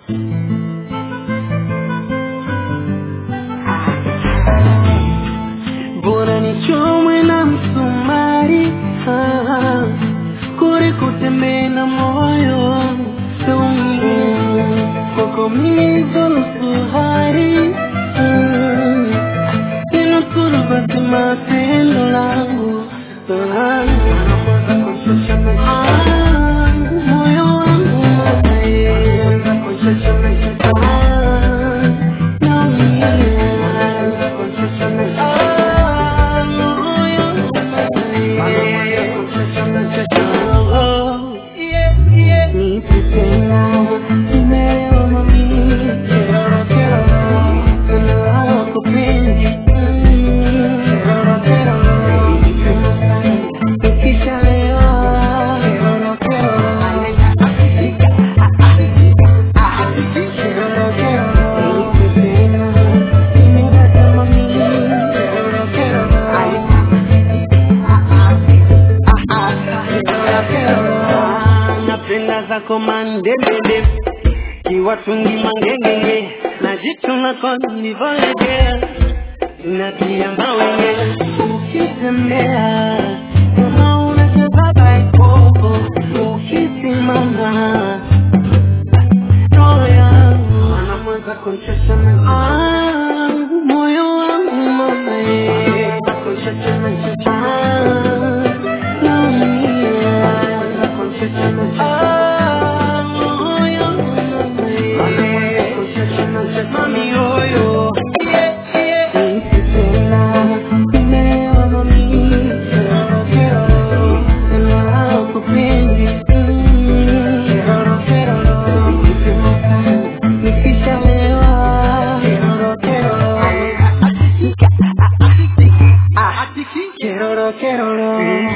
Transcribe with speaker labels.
Speaker 1: bora nichomwe na msumari ah, kuliko kutembea na moyo wangu saumie kwako mimi dhulusu hari mm, inusuru basi matendo langu ah, ah, moyo wangu eh, ah, naumia napenda zako mandebebe kiwatungi mangengenge na jitu nako nilivyolegea natia mawenge ukitembea kama unacheza baikoko ukisimama roho yangu anamweza kunchesha Ah, moyo wangu mama ye Ah, naumia Ah, moyo wangu ye Mami yoyo Nikipenda, nimewa mami Sema kupendi Nikishalewa Keroro keroro